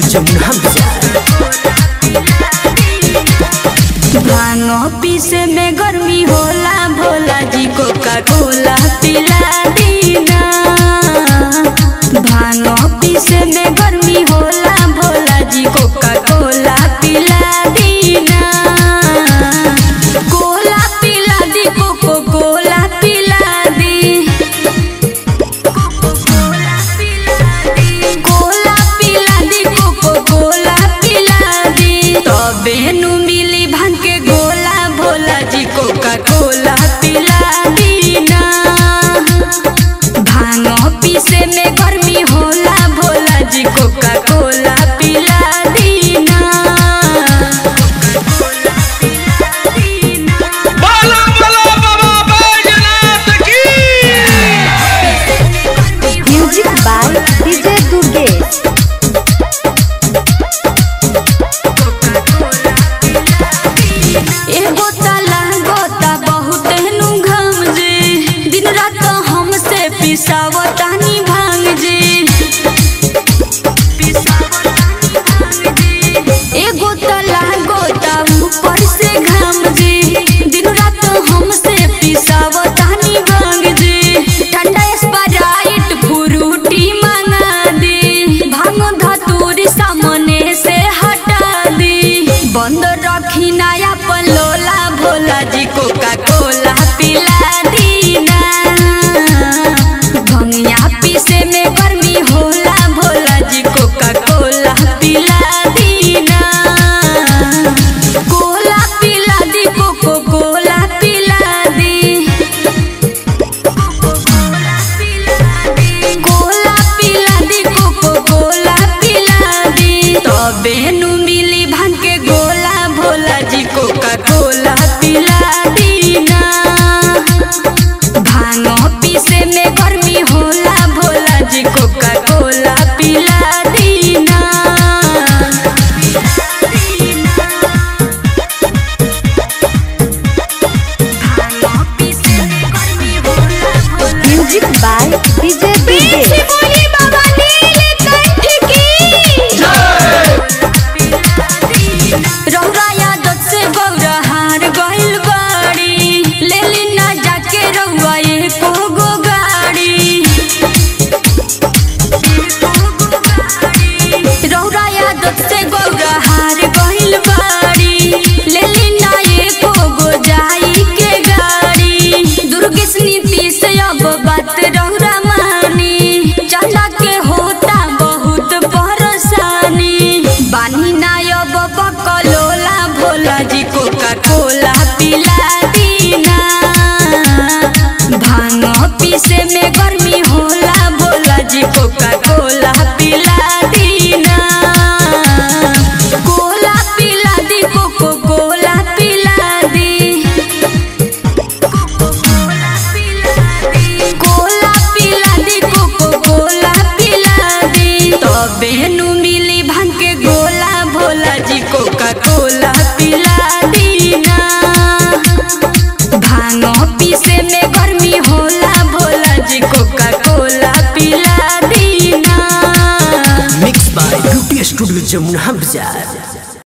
जमुना बाजार भांगो पीसे में गर्मी होला भोला जी कोका कोला पिला दीना भांगो पीसे में गर्मी होला भोला जी कोका कोला पिला दीना कोला पिला दी कोको कोला पिला दी कोला पिला दी कोको कोला पिला दी तबे नु मिली भांग के गोला भोला जी कोका कोला पिला दीना भांग पीसे में गर्मी होला भोला जी कोका कोला पिला दीना बाला बाला बाबा बैजनाथ की म्यूजिक बाय डीजे दुर्गेश एगो ताला गोता बहुत नु घाम जे दिन रात हमसे पिसावतानी भांग जे एगो ताला गोता ऊपर से घाम जे दिन रात हमसे पिसावतानी भांग जे ठंडा स्प्राइट फ्रूटी मंगा दे भांग धतूरी सामने से हटा दे बंद रखी नया पलोला भोला जी कोका कोला पिला दीना भंगिया पीसे में गर्मी होला भोला जी कोका कोला पिला दीना कोला पिला दी कोको कोला पिला दी कोला पिला दी कोको कोला पिला दी तबे नु मिली भांग के गोला भोला जी कोका कोला पिला दीना भांग पीसे में गर्मी होला भोला जी कोका कोला पिला दीना भांग पीसे में गर्मी होला Bhola music by DJ Durgesh बोली बाबा नीलकंठ की रौरा यादत से गौरा हार गइल बाड़ी लेली ना जाके रौआ एको गो गाड़ी रौरा यादत से गौरा हार गइल बाड़ी लेली ना एको गो जाई के गाड़ी दुर्गेश नीति से अब बात रौरा मानी चला के होता बहुत परेशानी बानी ना अब बकलोला भोला जी कोका कोला पिला दीना भांग पीसे में गर्मी होला भोला जी कोका कोला पिला दीना कोला पिला दी कोको कोला पिला दी कोला पिला दी कोको कोला पिला दी तबे नु मिली भांग के गोला भोला जी कोका कोला पिला दीना भांग पीसे में गर्मी होला भोला जी कोका कोला पिला दीना mix by beauty studio Jamuna बाजार